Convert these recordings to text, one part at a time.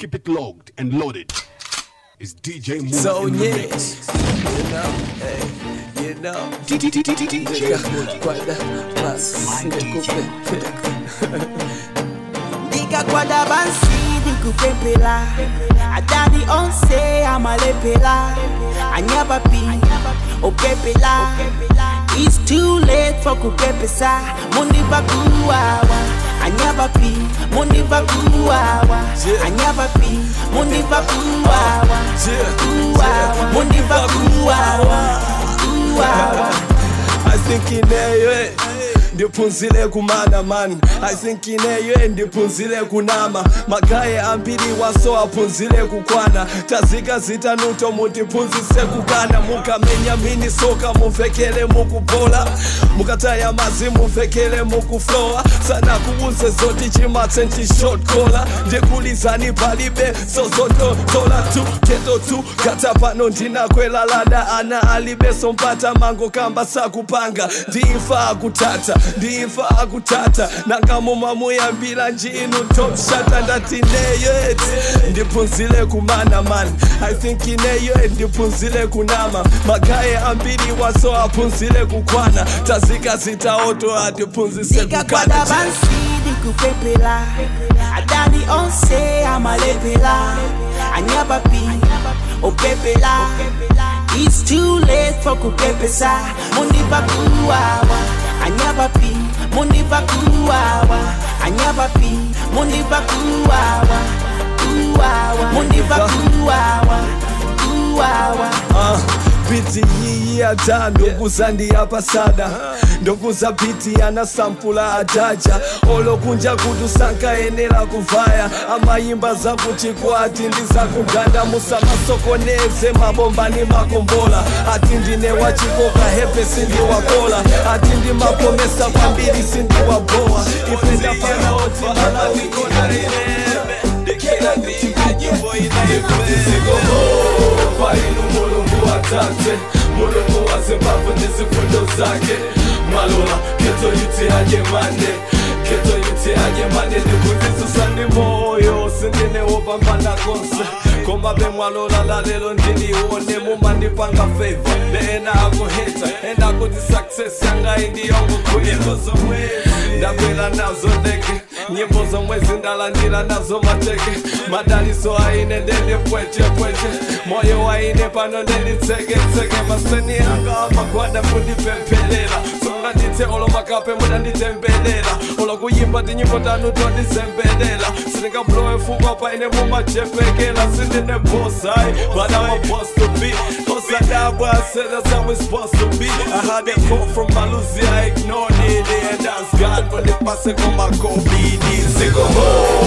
Keep it logged and loaded. It's DJ Moon So in the yeah, mix. you know, hey, you know, DJ Moon. kwada basi nikupe ndikakwada bansi ndikupepela adadi onse amalepela anyabapi opepela It's too late for kupepesa mundiva kuwawa anyabapi mundiva kuwawa anyabapi mundiva kuwawa kuwawa mundiva kuwawa kuwawa I think ineyo ndiphunzile kumana man I think ineyo ndiphunzile kunama magaye ambiri waso aphunzile kukwana tazika zitanuto mutiphunzise kukana mukamenya mini soka muvekele mukubola mukataya mazi muvekele mukuflowa sana kuuze zoti chimatse ntishotkola ndikulizani palibe zozototola tu keto tu kata pano ndinakwela lada ana alibe sompata mango kamba sakupanga ndimfa akutata ndimfa akutata nangamoma muyambira njinu topshata ndati neyet ndiphunzile kumana man i think ineyo ndiphunzile kunama magaye ambiri waso aphunzile kukwana tazika zitaoto atiphunzise ndikakwada kukana bansi ndikupepela adani onse amalepela anyabapi opepela It's too late for kupepesa mundiva kuwawa anyabapi mundiva kuwawa anyabapi mundiva kuwawa kuwawa mundiva kuwawa kuwawa Ah, biti yiyi ata ndokuza ndiyapasada ndokuza biti yana sampula ataja olokunja kuti usankayenera kuvaya amayimba zakuchikwati ndizakuganda musamasokoneze mabombani makombola ati ndine wachikoka hepe sindiwakola ati ndimapomesa kwambiri sindiwabowa ife ndafana oti malawikonarinebe ndikira ndimbe nyimbo inaipezikomo inu mulungu watate mulungu wa zimbabwe nezifundo zake mwalola keto yuti ajemane keto yuti ajemane ndikundisusa ndi moyo sindinewopambana konse koma be mwalola lalelo ndinione mumandipanga favor neena akuheta ena kuti success yanga indiyongo kunyimbo zomwezi ndakwela nazo ndege nyimbo zomwezi ndalandira nazo mateke madaliso aine ndendipwechepweche moyo waine pano ndenditseketseke maseni anga amagwada kundipempelela songa ndithe olo makape mudanditembelela olo kuyimba tinyimbo tanu tondizembelela sindingablowe fukwa paine mumachepekela sindine bosai but I'm a boss to be Osadabwa, I said that's how it's supposed to be I had a call from Malusi, I ignored it And that's God when the pase koma kobidi Zikomo,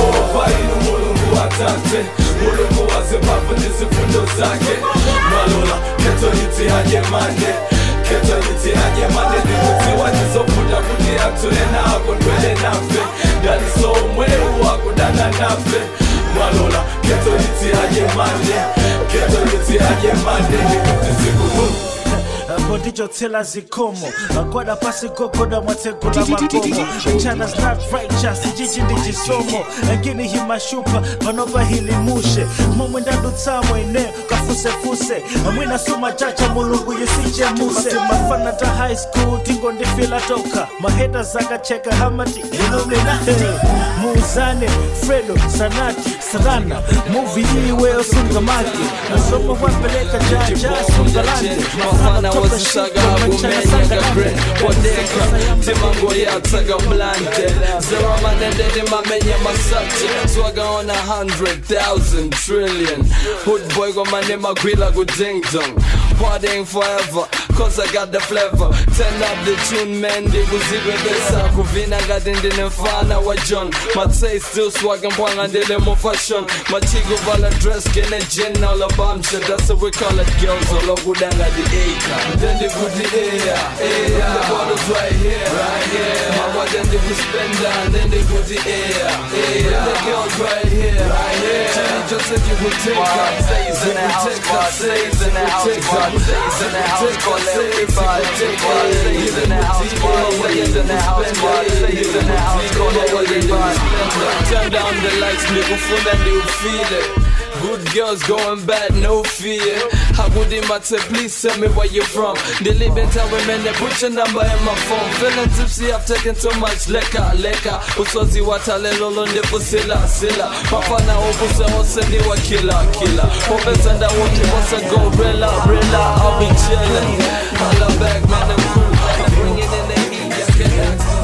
painu mulungu watate Mulungu wa Zimbabwe nizifundo zake Malola, keto yuti hajemane Keto yuti hajemane Ndikuziwa nizofuta kuti atule nako ndwele nafe Daliso umweru wakudana nafe Malola, keto yuti hajemane Keto yuti hajemane Ndikuti zikumu apo ndichotsela zikomo magwada pasi gogoda mwatsegula makomo china's not righteous jiji ndi chisomo lakini himashupa panopa hilimushe momwe ndadutsamwe ine kafusefuse amwina suma chacha mulungu yusichemuse mafana ta high school tingo ndifila toka maheta zakacheka hamati illuminati muuzane fredo sanati sarana muvi iwe osungamaki nasomo wapeleka jaja sungalande mafana wazisaga agumenya gre kodeka timango yatsaga mlante zeramanendede mamenya masate swagaona 100,000 trillion hood boy gomane magwila ku ding dong partying forever cause I got the flavor turn up the tune man ndikuzibebesa kuvina ngati ndine mfana wa john matsay still swagging mpwanga ndile mo fashion machiko vala dress kene jen all abamsha that's what we call it girls all okuda ngati acre then they put the air air the bottles right here right here my boy then they put spend down then they put the air air the girls right here right here Jenny just zikuteka zikuteka Turn down the lights, nikufuna ndiufile Good girls going bad, no fear. How would him I say, please tell me where you're from? They live in town women, they put your number in my phone. Feeling tipsy, I've taken too much liquor, liquor. Uswazi watale lolo ndipo sila, sila. Mafana obuse osendi wa killer, killer. Popes and I want you what's a gorilla, gorilla. I'll be chilling. Holla back, man, I'm cool. I'm bringing in the heat, yeah, can ask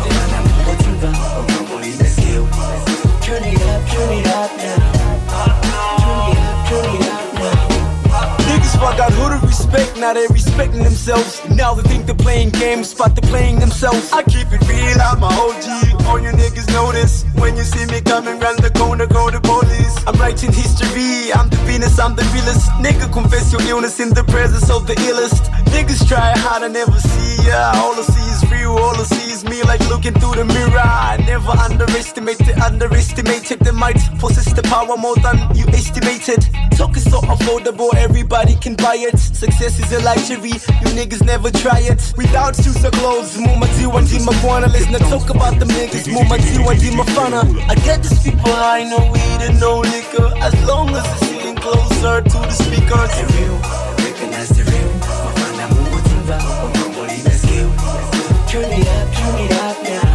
Turn it up, turn it up now. Turn it up, turn it up now. Niggas forgot who to respect, now they respecting themselves. Now they think they're playing games, but they're playing themselves. I keep it real, I'm my OG. All you niggas know this. When you see me coming round the corner, call the police. I'm writing history, I'm the Venus, I'm the realest. Nigga, confess your illness in the presence of the illest. Niggas try hard, I never see ya. All I see is real, all I see is me like looking through the mirror. I never underestimate it, underestimated. They might possess the power more than you estimated. Talk is so affordable, everybody can buy it. Success is a luxury, you niggas never try it. Without shoes or clothes, Muma Diwa Dima Kwana. Let's not talk about them niggas, Muma Diwa Dima Fana. I get these people high, no weed and no liquor. As long as it's sitting closer to the speakers. The real, recognize the real. Mafana Mungu Timba, Ombongoli skill. Turn it up, turn it up now.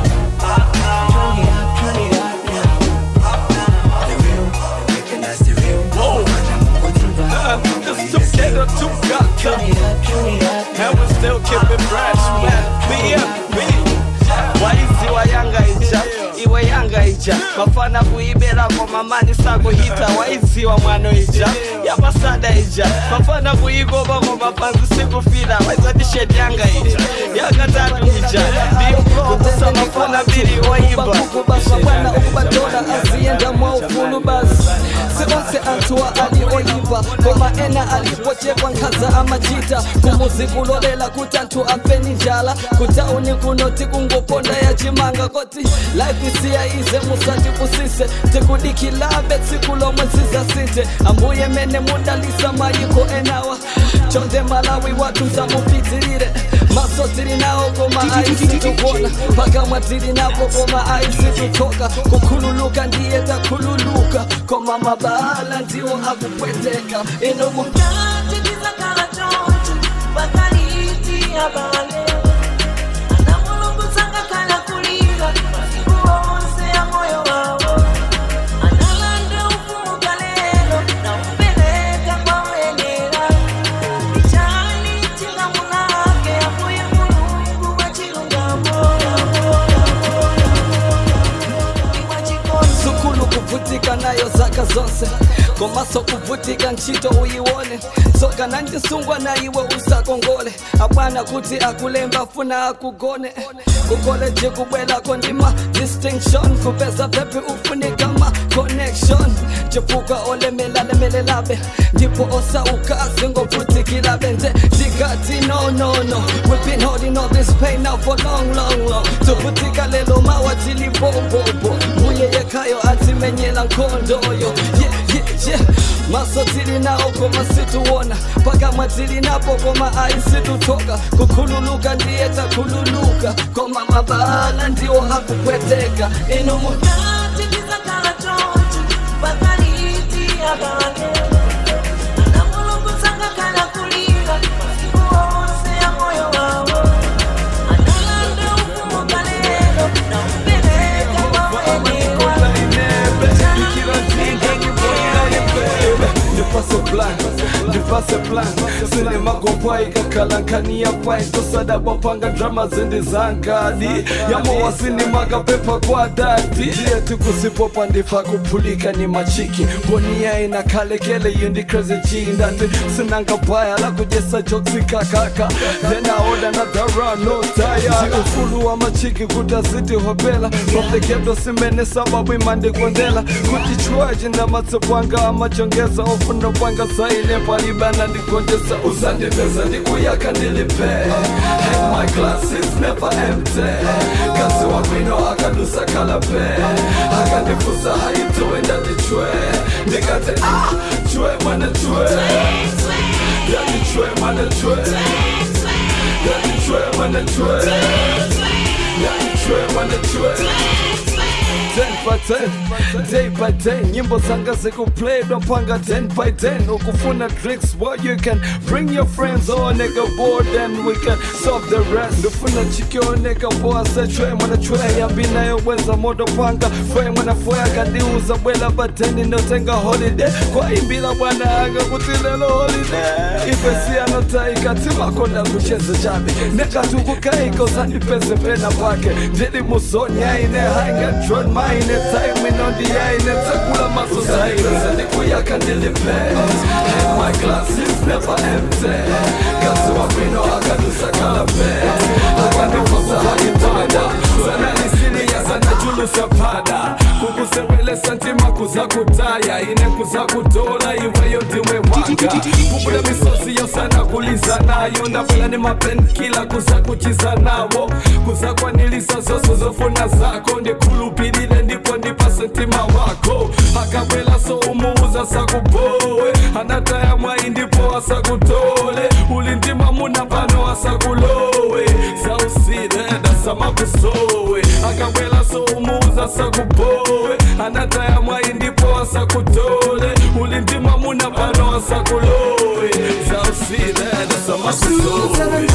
Turn it up, turn it up now. The real, recognize the real. Mafana Mungu Timba, Ombongoli It's together, two got Turn it up, turn it up now. And we still keep it fresh, man. BFB. waizi wa yanga ija iwe yanga ija mafana kuibera kwa mamani sakuhita waizi wa mwano ija yapasada ija mafana kuigoba kwa mapanzi sikufila waizadisheti yanga ija yanga tatu ija ndikukusa mafana mbili waimba kubasa bwana ukubatola azienda mwaufulu basi sibase antua alioyiva koma ena alipochekwa nkhaza amajita kumuzi kulolela kuti anthu apeni njala kutauni kunoti kungoponda ya chimanga koti life isiya ize musatipusise tikudikilabe tsiku lomwe zizasite ambuye mene mudalisa mayiko enawa chonde malawi watu msamupitirire maso tili nawo koma aisi tukona pakamwa tili napo koma aisi tutoka kukhululuka ndiye takhululuka koma mabala ndiwo akupweteka inomu sukulu kuvutika nayo zaka zonse komaso kuvutika ntchito uyiwone soka nandisungwa na iwe usakongole abwana kuti akulemba funa akugone kukoleji kubwelako ndima distinction kupeza pepi ufunika ma connection chipuka olemelalemelelabe ndipo osauka zingovutikirabe nje tikati no no no we've been holding all this pain now for long long long tuvutika lelo mawatilibobobo muye yekayo atimenyela nkhondoyo yeah, yeah, yeah. maso tili nawo koma situwona pakamwa tili napo koma aisitutoka kukhululuka ndiye takhululuka koma mabala ndiwo akupweteka inomu ndipase plan ndipase plan sine magopwa ikakalankania pai tosada bapanga drama zindi zangadi yamowasini magapepa kwa dadi yetu kusipopa ndifa kupulika ni machiki ngonia ina kalekele yindi crazy G ndati sinanga baya la kujesa joksi kakaka then I order another run no tire ufulu wa machiki kutaziti hopela from the ghetto simene sababu imande kondela kutichwaji ndamatsobwanga amachongeza ofuna ndapanga saine palibana ndikonjesa usandipeza ndikuyaka ndilipe Hang my glasses never empty kazi wakwino akadusa kalape akandifusa haitowe ndatichwe ndikati ah chwe mwana chwe yani chwe mwana chwe yani chwe mwana chwe yani chwe mwana chwe 10 by 10 day by day nyimbo zanga zikuplay dwapanga 10 by 10 ukufuna drinks well you can bring your friends or nigga board and we can solve the rest ndufuna chikio nigga boa sechwe mwana chwe yambi nayo weza modo panga fwe mwana fwe akadiuza bwela bateni notenga holiday kwa imbila bwana anga kuti lelo holiday ifesi anotaika timakonda kucheza chabe nekatukukaika usandipeze pena pake ndili musoni aine hainga tron maine time inondi yaine takula maso zaine ndikuyaka ndilipe And my glass is never empty kazi wapino akadusa kalape akandifusa haitanda sanalisiliya sanajulusa pada kukusewelesa ntima kuzakutaya ine kuzakutola iweyo ndiwe mwanga kubula misozi yosana kuliza nayo ndabwela ni mapenkila kuzakuchiza nawo kuzakwanilisa zoso zofuna zako ndikhulupilile ndipo ndipase ntima wako akabwela so umuuza sakubowe anataya mwayi ndipo asakutole uli ndima muna pano asakulowe sausile dasamakusowe akabwela so umuuza sakubowe anataya mwayi ndipo asakutole uli ndima muna pano asakulowe sausile dasamakusowe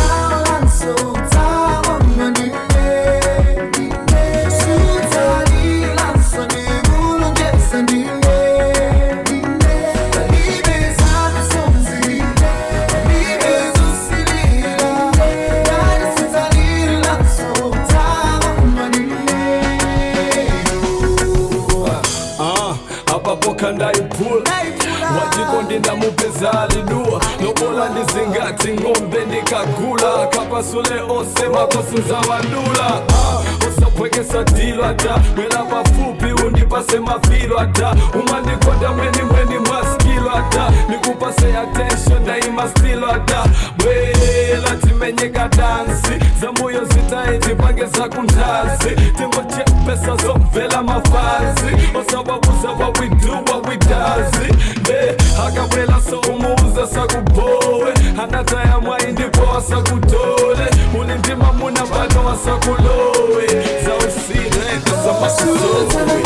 Ah, apapoka ndaipula wajiko ndinamupeza alidua lobola ndizingati ng'ombe ndikagula kapasule ose makosinza wandula ah, usapwekesa dilo ata mwela pafupi undipase mavilo ata umandikonda mweni mweni mwaskilo ata nikupase attention daima stilo ata bwela timenyeka dansi zambuyo zitaiti pange zakundazi tingoche pesa zomvela mafazi osawabuza what we do what we does ne akabwela so umuuza sakubowe anataya mwayi ndipo asakutole uli ndima muna pano asakulowe zausile kasamakulowe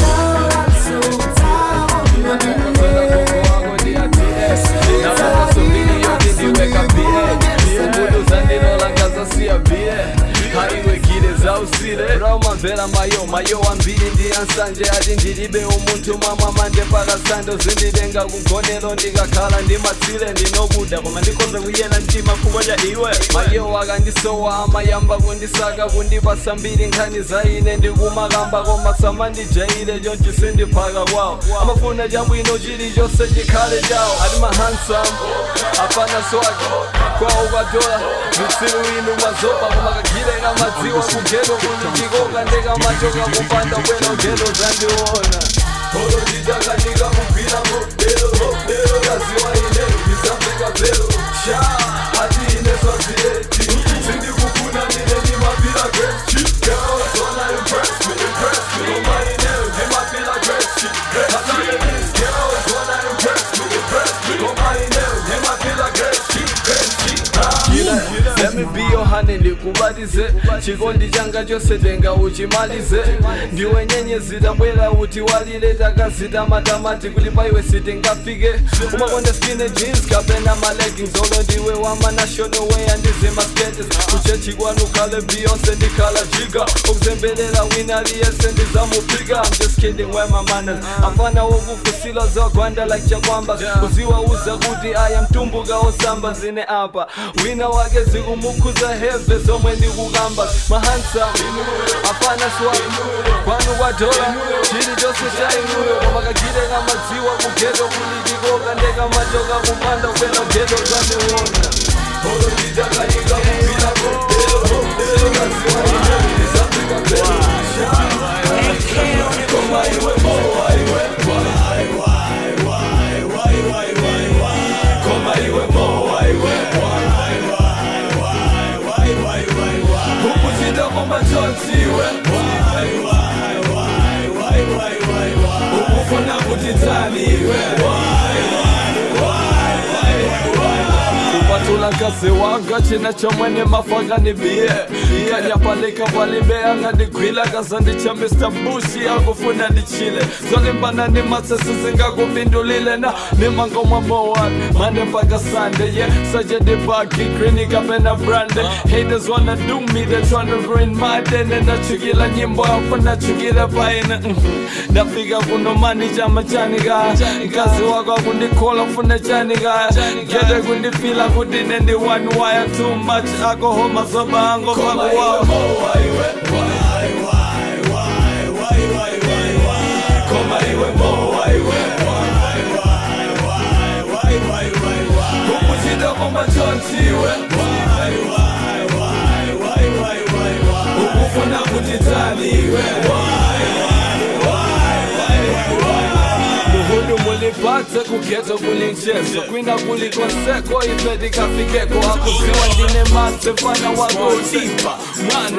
raumamvera mayo mayo wambiri ndiyansanje ati ndilibe umunthu mwamwa mande pakasando zindilenga kugonero ndikakhala ndimatsile ndinokuda koma ndikonza kuyena mtima kukocha iwe mayo akandisowa amayamba kundisaka kundipasa mbiri nkhani za ine ndikumakamba koma samandijaile chonchi sindiphaka kwawo amafuna chabwino chilichonse chikhale chawo ati mahansam apana swagi kwawo kwatola zitsiru inu mwazopa koma kagile kamadziwa kugeto kulitikoka ndekamachoka kupanda bwena ugeto zandiona Olo jitakanika kupira modelo modelo kaziwa ine isambeka velo sha ati ine swazileti sindi kufuna nine ni mapira great shit girls wanna impress me impress me no money now ni mapira great shit ati ine girls wanna impress me impress me no money now ni mapira great shit great shit Let me be your honey ndikubatize chikondi changa chose tenga uchimalize ndiwe nyenyezi tabwera uti walile takazita matamati kuti paiwe sitingafike umakonda skinny jeans kapena maleggings olo ndiwe wama national way andizima skates kuchechi kwanu khale beyonce ndikhala jiga ukuzembelela wina aliyese ndizamupika I'm just kidding where my manners afana wokufusila zogwanda like chakwamba uziwauza kuti aya mtumbuka osamba zine apa wina wake zikumukhuza heve zomwe ndikukamba mahansa afana swag kwanu kwadola chili chose cha inuyo koma kagile kamadziwa kugeto kulitikoka ndekamachoka kupanda kupena geto zandiona olo nditakanika kupira modelo modelo kaziwa ine ndisafika pelo koma iwe mowa iwe wai wai wai wai wai wai tani iwe kuvatula nkazi wanga cina comwene mafanga ni biye kanyapalika valibea ngadigwila kaza ndicha mr bushi akufuna ndichile zolimbana ni masesi zingakuvindulile na ni mangoma mowat mande mpaka sande ye sajadibaki klinika pena brande haters wanna do me they tryna ruin my day nendachukila nyimbo afu nachukile paine ndafika kuno mani chama chanika nkazi wako akundikola funa chanika gede kundifila kuti nendi one wire too much alcohol mazoba ango pakuwawa koma iwe mowa iwe ukuchita komachonchiwe ukufuna kuti tani iwe muhudu mulipate kugeto kulinchezo kwina kulikonseko ipetikafikeko akuziwa ndine mase mfana wagotipa mwana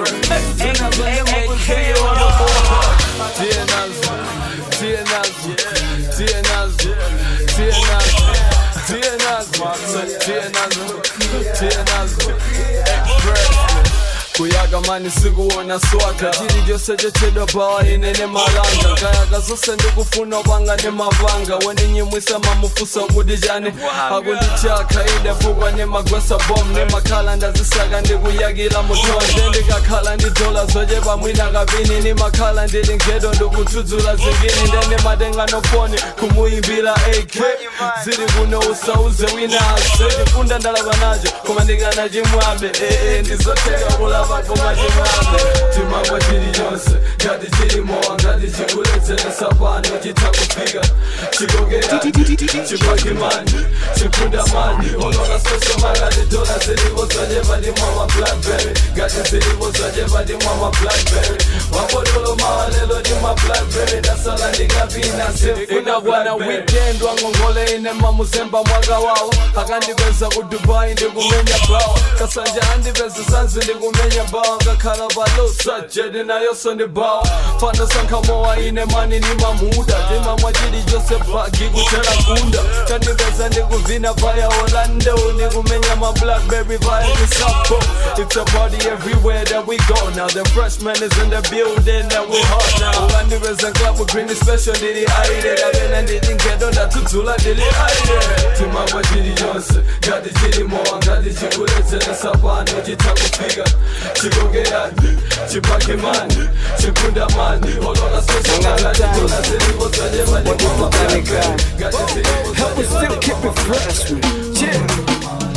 tie nazo tie nazo tie nazo tie nazo tie nazo tie nazo tie nazo express kuyaga mani sikuwona swaka chili chose chechedwa pawa inene malanga kayaga zose ndikufuna panga ne mavanga weninyimwisa mamufusa kuti chani akundichaka idefukwa ne magwesa bom ne makhala ndazisaka ndikuyakila mutonde ndikakhala ndi dola zochepa mwina kapini ni makhala ndili ngedo ndikutsudzula zingini ndene matenga foni kumuyimbira ak zili kuno usauze wina ase ndifunda ndalapa nacho koma ndikanachimwabe ee ndizoteka kulapa koma chimwabe timangwa chili chonse ngati chilimowa ngati chikuledzeresa pano chitakufika chikokera chipakimani chikunda mani olola soso makati dola zilipo zachepa ndimwama blackberry ngati zilipo zachepa ndimwama blackberry wapotolo mawalelo ndimwa blackberry ndasala ndikapina ina bwana weekend wangongole ine mamuzemba mwaka wawo akandipeza ku dubai ndikumenya bawa kasanja andipeza sanzi ndikumenya bawa ngakhala palosa jedi nayonso ndi bawa fana sankhamowa ine mani ni mamuda timamwa chili chose bagi kuthera kunda kandipeza ndikuvina vaya orlando ndikumenya ma blackberry vaya misapo it's a party everywhere that we go now the freshman is in the building and we hot now ukandipeza club with green special ndili aire kapena ndili ngedo ndathudzula ndili aire timangwa chili chonse ngati chilimowa ngati chikuledzeresa pano chitakufika chikokerani chipakimani chikundamani olola soso makati dola zilipo zachepa ndimwama blackberry ngati zilipo Help us still keep it fresh, man. Yeah.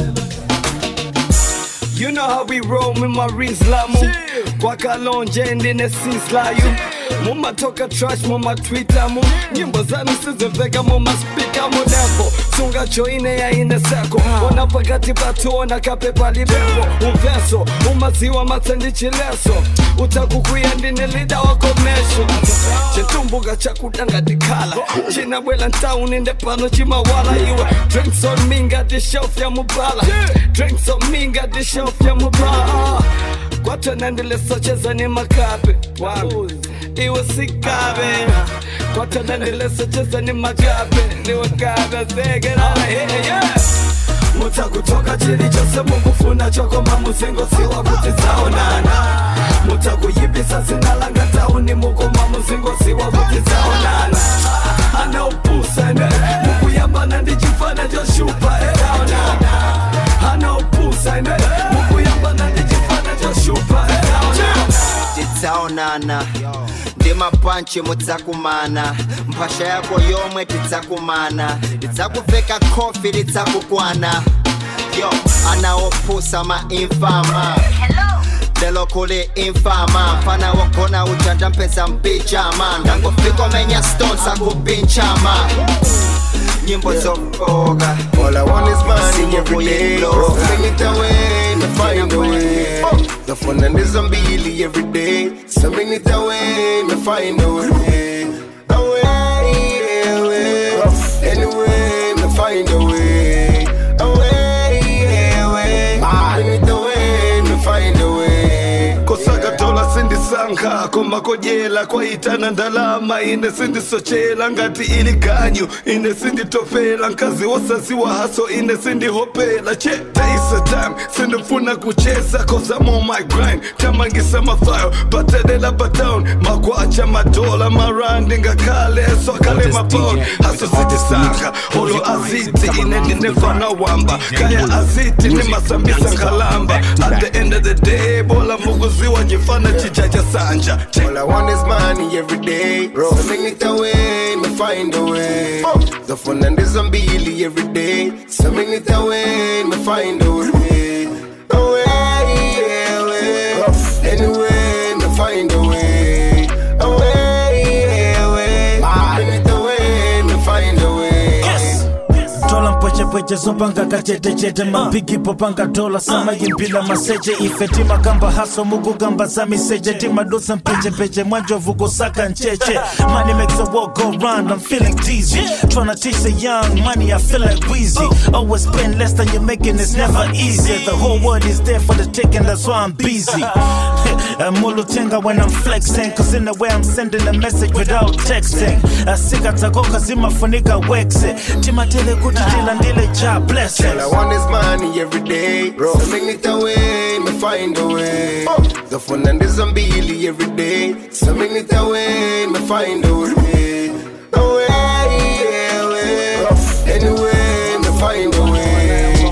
You know how we roll with my rizlamu kwakalonje ndine sislayu mumatoka trash mumatwitamu nyimbo zanu sizimveka mumaspika munepo sunga joine yaine seko ona pakati patuona kapepa lipepo uveso umaziwa matsendichileso utakukuya ndine lida wakomesho chitumbuka chakudanga tikhala chinabwela ntauni ndepano chimawala iwe drinks on me ngati shelf ya mubala drinks on me ngati shelf ya mubala kwatona ndilesocheza ni makape wangu iwe sikabe kwatona ndilesocheza ni makape niwe kabe zegerala yeah. mutakutoka chili chose mukufuna chokoma muzingosiwa kuti dzaonana mutakuyipisa zina langa tauni mukoma muzingosiwa kuti dzaonana anaupusane mukuyambana ndi chifana choshupa eaonana anaupusane mukuyambana ndi chifana choshupa eaonana tidzaonana ndi mapanchi mudzakumana mphasha yako yomwe tidzakumana tidzakuveka khofi lidzakukwana yo anaopusa mainfama lelo kuli infama mfana wogona ujanja mpesa mpijama ndangofika menya stones akupinchama nyimbo zofoka All I want is money every day. Low. Bring it away, to find a way. The fun and the zombie every day. So bring it away, to find a way. Away, away. Anyway, to find a way. Away, away. Bring it away, to find a way. kosaga dola sindisanga ndikupanga komakojela kwaitana ndalama ine sindisochela ngati ili ganyu ine sinditopela nkazi wosaziwa haso ine sindihopela che taisa time sindifuna kucheza cause I'm on my grind tamangisa mafayo batelela batown makwacha madola marandi ngakhale swakale mapound haso sitisanga olo aziti ine ndinefana wamba kaya aziti nimasambisa ngalamba at the end of the day bola mukuziwa njifana chijaja sanja All I want is money every day. So make it away, me find a way. The fun and the zambili every day. So make it away, me find a way. Away, away. Anyway, me find a way. Away, away. Make it away, me find a way. tola mpwechepweche zopanga kachetechete mapigi popanga dola samayimbila maseche ife timakamba haso mukugamba za miseche timadusa mpechepece mwanjovu kusaka ncheche money makes the world go round i'm feeling dizzy tryna teach the young money i feel like wheezy always spend less than you're making it's never easy the whole world is there for the taking that's why i'm busy mulutenga when i'm flexing cause in the way i'm sending a message without texting asikatakoka zimafunika wexe timatele kuti tilandile ja blessings All I want is money every day. So make it away, me find a way. The fun and the zambili every day. So make it away, me find a way. Away, away. Anyway, me find a way.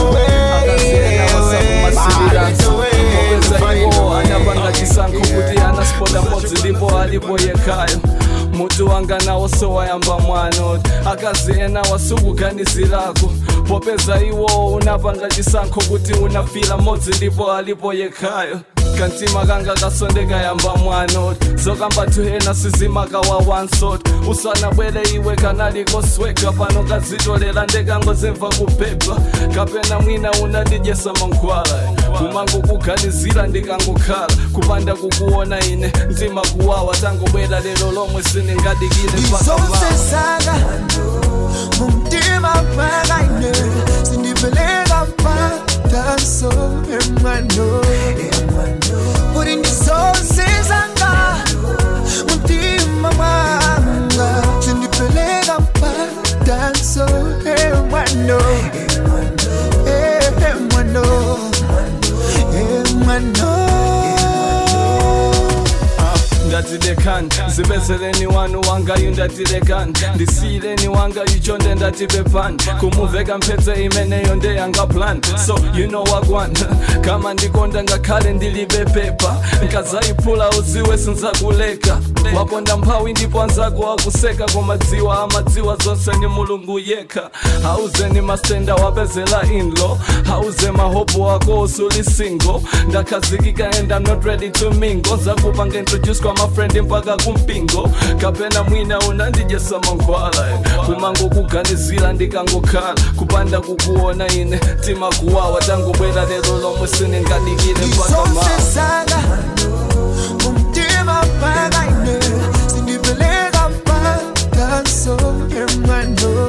Away, away. Make it away, me find a way. anapanga chisankho kuti anaspota modzi ndipo alipo yekhayo mutu wanga nawo sowayamba mwano akazi ena wasukuganizirako popeza iwo unapanga chisankho kuti unafila modzi ndipo alipo yekhayo kantima kanga kasondeka yamba mwano zokamba tuhena sizimakawa wansot usanabwere iwe kanalikosweka pano kazitolera ndekangozemva kupepa kapena mwina unandijesa mankhwala kumango kuganizira ndikangokhala kupanda kukuona ine mtima kuwawa tangobwera lero lomwe siningadikile mpaka zonse mawa zanga mumtima pakaine sindipeleka mpatanso emwano kuti ndi zonse zanga mumtima mwanga sindipeleka mpatanso emwano emwano emwano ndatilekani zibezereni wanu wangayu ndatilekani ndisiyileni wangayu chonde ndatipepani kumuveka mphetsa imeneyo ndeyanga plan so you know wagwana kama ndikonda ngakhale ndilibe pepa nkazayiphula uziwe sinzakuleka waponda mphawi ndipo anzako wakuseka komadziwa amadziwa zonse ni mulungu yekha hauzeni mastenda wapezela inlo hauze mahopo wako usuli single ndakhazikika and I'm not ready to mingle zakupanga introduce kwa mafrendi mpaka kumpingo kapena mwina unandijesa mankhwala kumango kuganizira ndikangokhala kupanda kukuona ine tima kuwawa tangobwera lero lomwe siningadikile mpaka mawa zonse zanga mumtima pakaine sindipeleka mpatanso emwano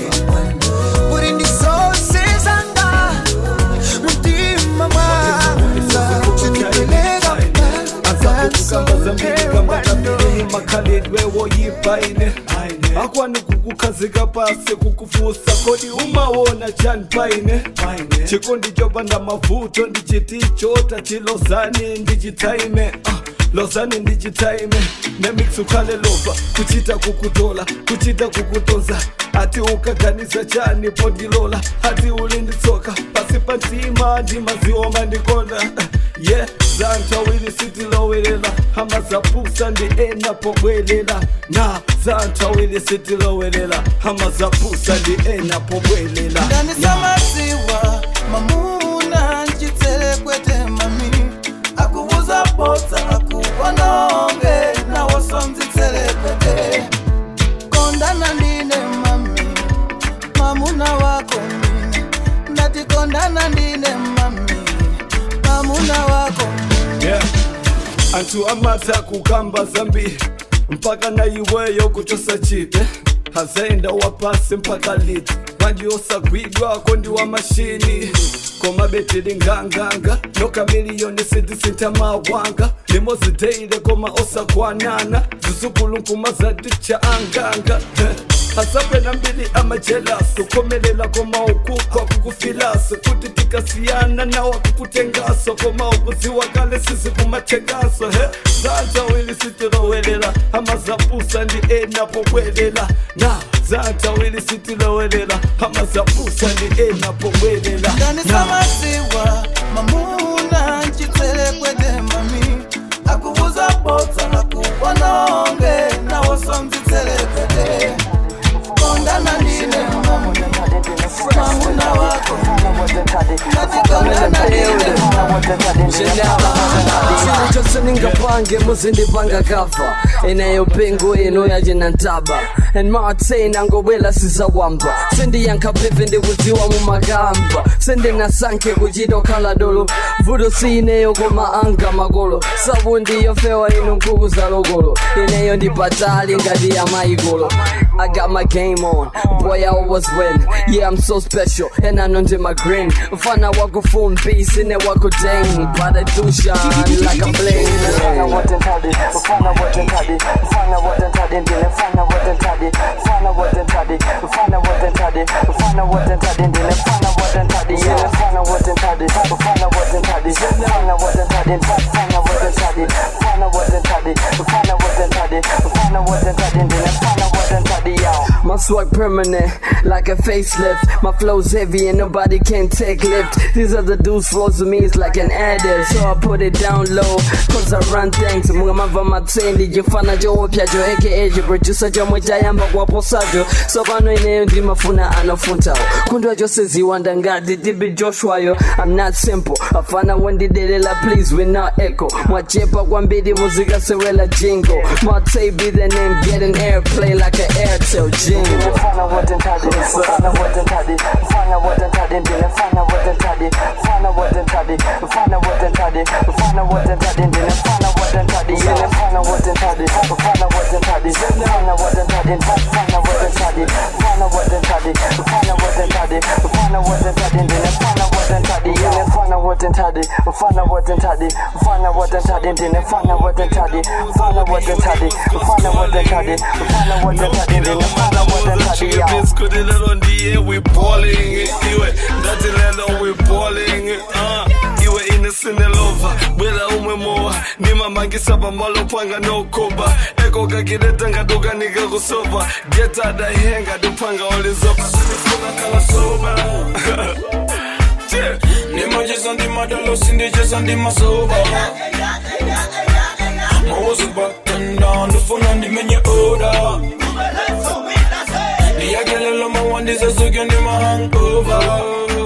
kuti ndi zonse zanga mumtima mwanga sindipeleka mpatanso emwano makhalidwe woyipaine akwani kukukhazika pasi kukufusa kodi umawona chani paine chikondi chopanda mavuto ndichitichota chilozani ndichitaime ah, lozani ndichitaime nemix ukhale lova kuchita kukutola kuchita kukutonza ati ukaganiza chani pondilola ati ulinditsoka pasi pantima ndimaziwo mandikonda ye yeah, zantawili sitilowelela hama zapusa ndi ena pobwelela na zantawili sitilowelela hama zapusa ndi ena pobwelela ndanisamaziwa mamuna nchitelekwete mami akuvuza bota akuwanonge nawosomzitelekwete kondana ndine mami mamuna wako mine ndatikondana ndine mami mamuna wako yeah. anthu amatha kukamba zambiri mpaka na iweyo kuchosa chite hazaenda wapasi mpaka liti mwanji osagwidwako ndi wa mashini koma betili nganganga noka miliyoni sitisintha mawanga limodzi deile koma osakwanana zizukulu nkuma zaticha anganga asapena mbili amajelaso komelela koma ukukwa kukufilaso kuti tikasiyana nawa kukutengaso koma ukuziwa kale sisi kumatengaso he zantawili sitilowelela amazapusa ndi enapobwelela na zantawili sitilowelela amazapusa ndi enapobwelela kanisa maziwa mamuna nchitselekwe mami akuvuza botsa nakuwanonge nawosomzitselekede kondana ndine mami mamuna wako natikondana ndine chili chose ningapange muzindipanga kafa inayo pengo ino yajina ntaba and mate nangobwela sizawamba sendiyankhapepe ndikudziwa mumagamba sendinasankhe kuchitokhala dolo vuto si ineyo koma anga makolo sabu ndiyofewa ino nkhuku za lokolo ineyo ndipatali ngati ya maikolo I got my game on, boy I always win Yeah I'm so special, and I know my grin Mfana wako phone beast, ine wako dang But I do shine like a bling Mfana wote ntadi, mfana wote ntadi, mfana wote ntadi, ndile mfana wote ntadi, mfana wote ntadi, mfana wote ntadi, mfana wote ntadi, ndile mfana wote ntadi, yeah, mfana wote ntadi, mfana wote ntadi, mfana wote ntadi, mfana wote ntadi, mfana wote ntadi, mfana wote ntadi, mfana wote ntadi, ndile mfana wote ntadi, yo. My swag permanent, like a facelift. My flow's heavy and nobody can take lift. These are the dudes flows to me, it's like an addict. So I put it down low, cause I run things. Munga mava matsendi, jifana jo wapya jo aka jo producer jo mwijayamba wapo sajo. So pano ineyo ndi mafuna anafuntawo. Kundwa jo seziwanda ngati dibi Joshua yo. I'm not simple, afana wendidelela please we not echo. Mwachepa kwambiri muzika sewela jingle. Mate be the name, getting airplay like an Airtel jingle. Mfana wote ntadi, mfana wote ntadi, mfana wote ntadi, ndile mfana wote ntadi, mfana wote ntadi, mfana wote ntadi, mfana wote ntadi, ndile mfana wote ntadi, ndile mfana wote ntadi, mfana wote ntadi, mfana wote ntadi, mfana wote ntadi, mfana wote ntadi, mfana wote ntadi, mfana wote ntadi, ndile mfana wote ntadi, ndile mfana wote ntadi, mfana wote ntadi, mfana wote ntadi, ndile mfana wote ntadi, mfana wote ntadi, mfana wote ntadi, mfana wote ntadi, ndile mfana wote ntadi, yo. Biscuit lelo ndiye we balling iwe ndati lelo we balling uh iwe inesine lova bwela umwe mowa ndimamangisa pamalopanga nokoba eko kakileta ngatokanika kusopa getada ihenga tupanga olizopa sinifuna kala soba nimajeza ndimadalo sindijeza ndimasoba mawuzi batanda ndifuna ndimenye oda ndiyakelela mawandiza suke ndimahangova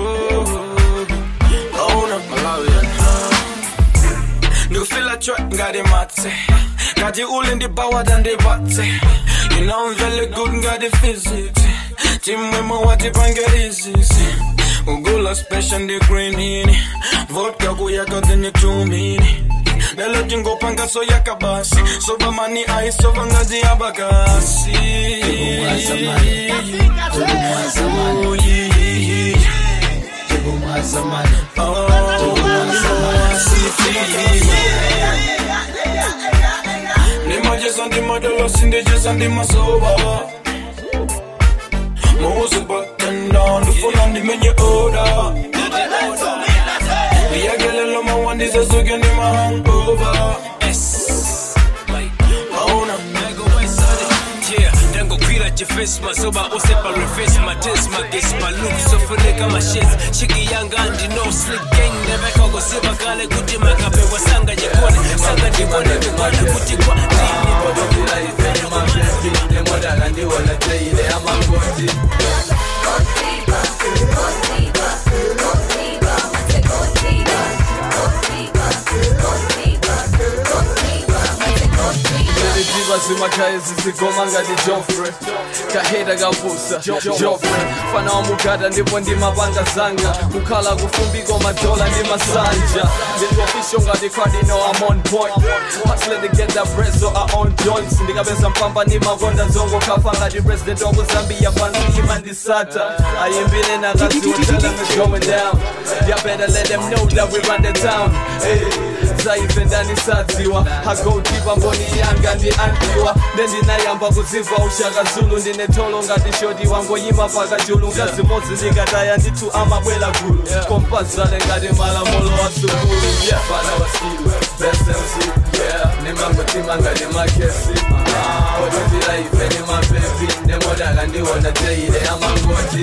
ndikufila chwe ngati matse ngati uli ndibawada ndibatse you know I'm very good ngati physics chimwemwe watipange izisi ugula special ndi greenini vodka kuyaka zenye chumini lelo tingopanga so yakabasi soba mani aisova ngazi yabakasi Oh, yeah, yeah, yeah. Oh, ndimajeza ndimadalo sindijeza ndimasoba muzi batenda ndifuna ndimenye oda ndiyakelela mawandiza suke ndimahangova ndangogwira chifesi masoba osepa refesi mates magesi maluk sofuneka mashezi shiki yanga ndino slick gang nevekakoziva kale kuti makapewa sanga jekone sanga ndikone kukona kuti kwa Ziva zimakhaye zizigoma ngati Joffrey kahera kavusa Joffrey fana wa mugada ndipo ndimapanga zanga kukhala kufumbiko madola ndi masanja ndilofisho ngati cardinal I'm on point hustling to get that bread so I own joints ndikapeza mpamba ndimakonda zongo kafa ngati president wa kuzambia pansi imandisata ayimbile nakaziwo tell them it's going down y'all better let them know that we run the town hey. zaife ndanisadziwa hagoutipa mboni yanga ndi antiwa ndendinayamba kuziva ushaka zulu ndine tolo ngati shoti wangoyima pakachulu ngazimodzi ndikataya ndithu amabwela gulu kompazale ngati malamulo wa sukulu yeah. Bana wa skill, best MC, yeah. nimangotima ngati makesi odutira ife ni mabebi nemodaka ndiwona teile amangoti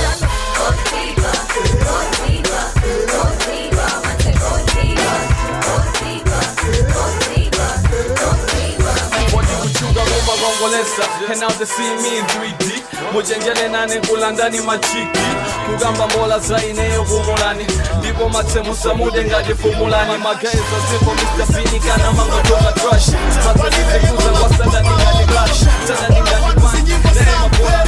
kuchuka kumagongolesa and now they see me in 3D muchenjele nane kulandani machiki kugamba mbola zaineyo kumulani ndipo matsemusa mude ngati fumulani magaezo zipo Mr. Fini kana mangotoka trash mazazizikuza kwa sadani ngati clash sadani ngati punch nema bola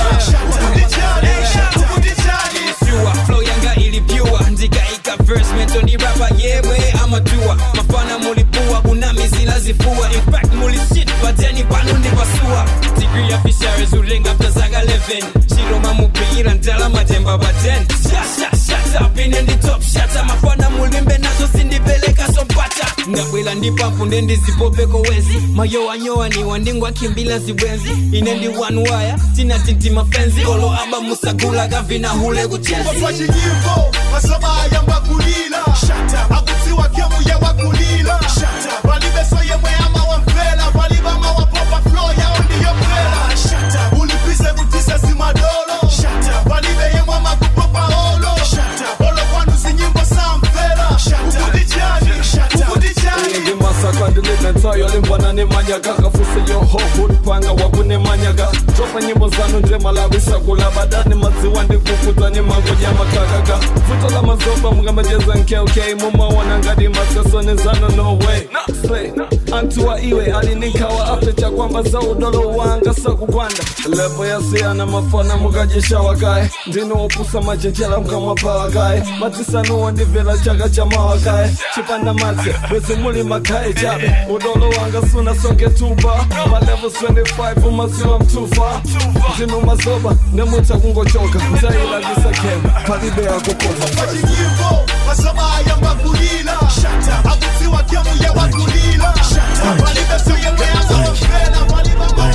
Pure, flow yanga ilipyua ndikaika verse mentoni rapa yewe amatua mafana mulipua kuna mizila zifua impact mulisit pateni pano ndipasua degree ya fishares ulenga mtazaga 11 chiroma mupira ndala matemba pa 10 shashashata ine ndi top shata mafana mulimbe nazo sindipeleka sompata ndabwela ndipampu ndendizipopeko wezi mayowanyowa niwa ndingwakimbila zibwenzi ine ndi one wire tinatinti mafenzi olo aba musagula kavina hule kuchezi pachiyimbo masomaya mbakulila akutiwa kemu yewakulila palibeso yemwe amawamvela palibama wapopa flo yawo ndiyopela ulipize kutisa simadolo palibe yemwe amakupopa olo olo kwanu zinyimbo samvela ukutichani ukutichani ndimasaka ndilinetayo limbwana nemanyaga kafuse yohohulipanga wakunemanyaga tropa nyimbo zanu ndremalabisakula badani madziwa ndikukuta nemangoja makakaga vuto la mazoba mungamajeza nkeuke mumaona ngati masesoni zanu no way Slay. antuwa iwe alinikawa apecha kwamba za udolo wanga sakugwanda lepo yasiyana mafana mukajishawakaye ndinowopusa majenjela mkamwapawakaye matisanuwo ndivela chaka cha mawakaye chipanda matse bwezi muli makaye chabe udolo wanga suna songe tuba malevel 25 umasiwa mtufa ndino mazoba nemuta kungochoka mtailagisa kem palibe yakukoza pachiyimbo masomaya mbakulila akutiwa kemu yewakulila palibeso yemwe amawamvela palibama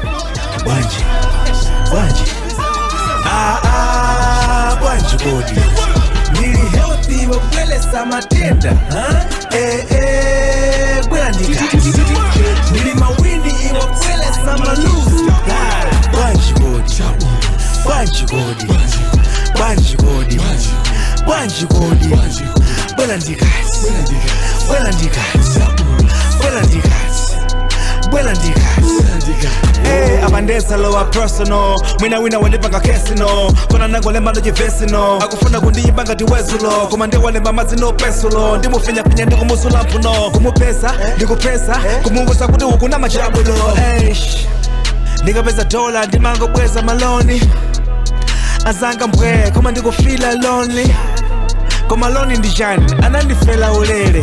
bwanje bwanje Ah, ah, bwanje bodi ndili healthy wabwelesa matenda huh? eh, eh, bwela ndikati ndili mawindi iwabwelesa maluzi Ah, bwanje bodi bwanje bodi bwanje bodi bwanje bodi bwela ndikati bwela ndikati bwela ndikati bwela ndikati Hey, abandesa lowa personal mwina wina wandipanga kesino kona nangolemba ndojivesino akufuna kundiyimba ngati wezulo koma ndiwalemba madzi no pesulo ndimufinyafinya ndikumusula mphuno kumupesa ndikupesa kumuvusa kuti ukuna machabulo Eish, ndikapeza dola ndimangobweza maloni azanga mbwe koma ndikufila lonely koma loni ndijani anandifela ulere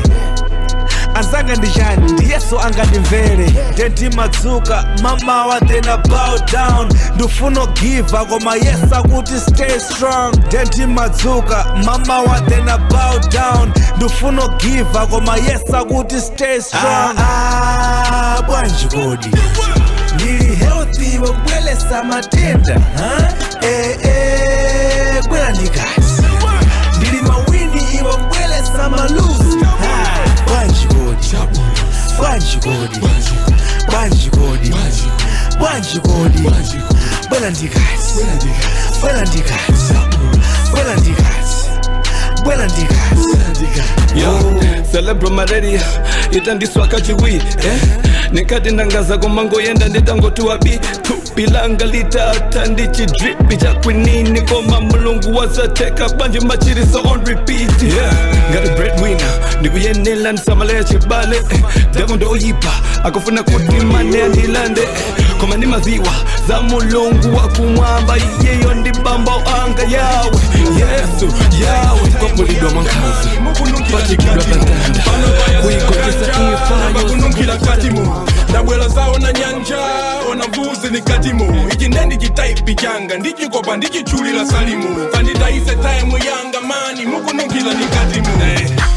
azanga ndijani ndiyeso angandimvere ndendimadzuka mamawa then I bow down ndifuna giva koma yesa kuti stay strong ndendimadzuka mamawa then I bow down ndifuna giva koma yesa kuti stay strong ah, ah, bwanji kodi ndili healthy wabwelesa matenda huh? eh, eh, bwela ndikati ndili mawindi iwabwelesa maluzi Ah, bwanji kodi bwanji kodi bwanji kodi bwanji kodi bwela ndikati bwela ndikati bwela ndikati bwela ndikati yo celebro malaria itandiswa kachiwi eh? nikati ndangaza kumangoyenda nditangotiwa bi tupilanga litata ndichidripi chakwinini koma mulungu wazateka banje machiriso on repeat yeah. ngati breadwinner ndikuyenela ndisamaleya chibale eh, demo ndoyipa akufuna kuti mane andilande eh, koma ndi maziwa za mulungu wakumwamba iyeyo ndi bamba anga yawe yesu yawe kwapulidwa mwankhazi pachikidwa patanda kuigotesa ifayo bakununkhila katimo ndabwela zawo na nyanja ona mvuzi ni katimo ichi ndendi chitaipi changa ndichikopa ndichichulila salimo kandidayise taimu yanga mani mukununkhila ni katimo nkanga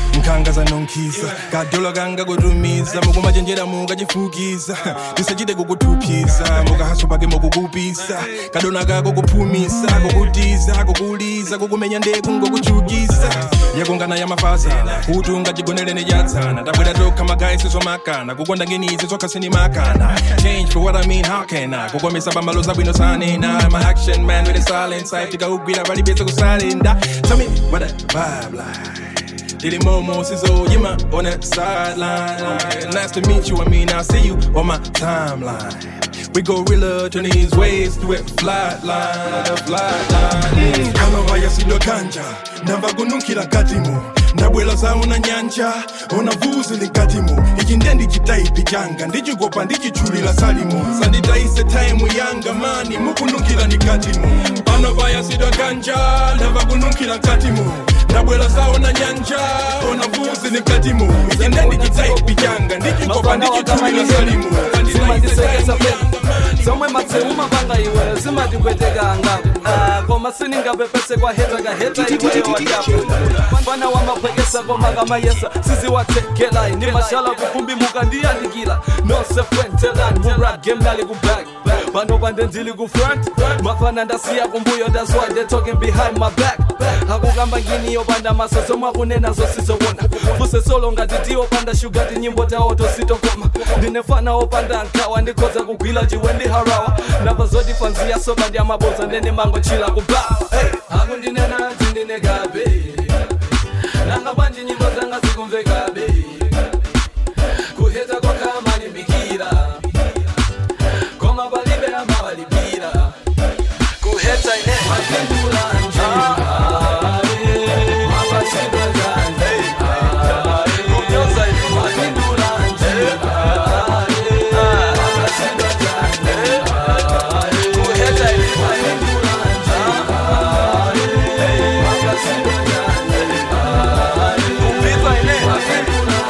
mukazanonkhisa kadola kanga kutumiza mukumachenjera mukachifukiza tisachite kukuthupisa mukahaso pake mukukupisa kadona kako kuphumisa kukutiza kukuliza kukumenya ndeku ngokuchukisa yakungana ya mafazana kuti ungachigonelene chatsana tabwera tokha magayi sizomakana kukonda ngenizi zokha sinimakana change for what i mean how can i kukomesa pambalo zabwino sanena i'm an action man with a silent side tikaugwira palibese kusalenda tell me what that vibe like Diddy Momo Sizzle, you my on that sideline. Nice to meet you, I mean, I'll see you on my timeline. We go real turn these ways to it flat line, the flat line. Kama vaya sindo kanja, nava gunukila katimo. ndabwela zawo na nyanja ona vuzi likatimo ichi nde ndichitaipi changa ndichikopa ndichichulila salimo sanditaise taimu yanga mani mukunukila nikatimo pano vaya sidwa kanja ndava kunukila katimo ndabwela zawo na nyanja ona vuzi nikatimo ichi nde ndichitaipi changa ndichikopa ndichichulila salimo zimandisekesa pe zomwe matseuma panga iwe zimatigwetekanga Ah, koma siningapepese kwa heta kaheta iweyo wajapo mfana wa mapwekesa koma kamayesa siziwatekela ni mashala kufumbi mukandiyandikila nosefuentelan murap game nali kuback pano pande ndili ku front mafana ndasiya kumbuyo that's why they talking behind my back akukamba ngini yopanda maso zomwe akunena zosizowona fuse solo ngati tiyopanda shugati nyimbo tawo tositokoma ndinefana opanda nkawa ndikhoza kugwila chiwe ndi harawa ndamva zoti fanziya soba ndi amaboza ndene mangochila kubawa hey, akundinena tindinekabe nanga bwanji nyimbo zanga zikumvekabe kuheta kwakamalimbikira koma palibe amawalipira kuheta ine mapindula nje mapasindwa kanje kunyoza ine mapindula nje mapasindwa kanje kuheta ine mapindula nje mapasindwa kanje kupitwa ine mapindula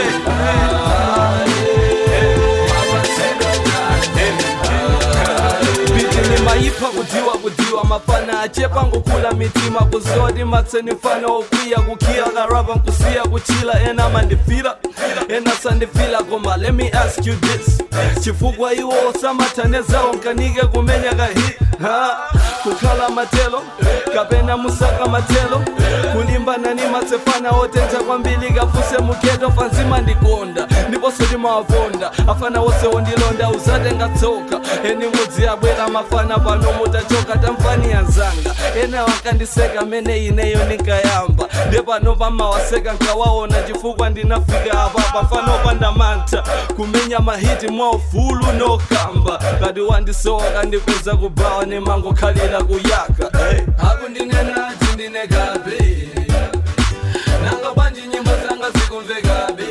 biti nimayipha kudziwa kudziwa mafana achepa ngokula mitima kuzoti matseni mfana okwiya kukhiya karapa nkusiya kuchila ena mandifila ena sandifila koma let me ask you this chifukwa iwo osamathanezawo nkanike kumenya kahi ha kukhala matelo kapena musaka matelo kulimbana ni matsefana otenza kwambili kafuse mugeto fanzima ndikonda ndiponso ndimawaponda afana wose wondilonda uzatenga tsoka eni mudzi abwera mafana pano mutachoka tamfani yanzanga ena wakandiseka mene ineyo ninkayamba nde pano pamawaseka nkawaona chifukwa ndinafika apa pafano pandamantha kumenya mahiti mwaufulu nokamba kati wandisoka ndipeza kubawa nemangokhalira kuyaka hey. akundinena tindinekabe nanga bwanji nyimbo zanga zikumvekabe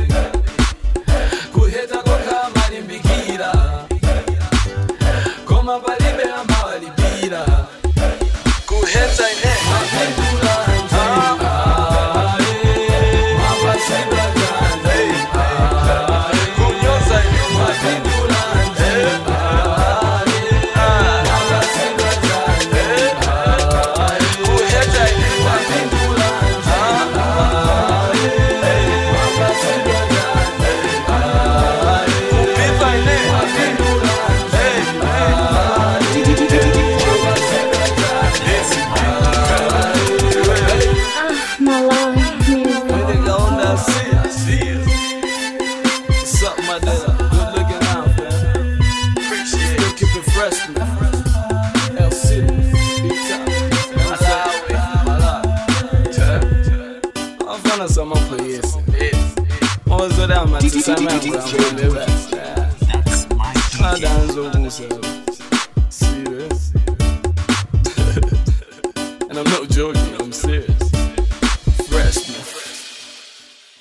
kuheta kokha malimbikira koma palibe amawalipira kuheta ine mapindula nje mapasindwa kanje kunyoza ine mapindula nje mapasindwa kanje kuheta ine mapindula nje mapasindwa kanje kupitwa ine mapindula My love, Nigga on that shit, shit. Suck my dick, good looking out, man. Still keep it fresh, man. El City, big time. Malawi, Malawi. Wafana sama polisi. Mwanzo da matisama yangu mbele Adanzo kusa. Serious. And I'm not joking, I'm serious.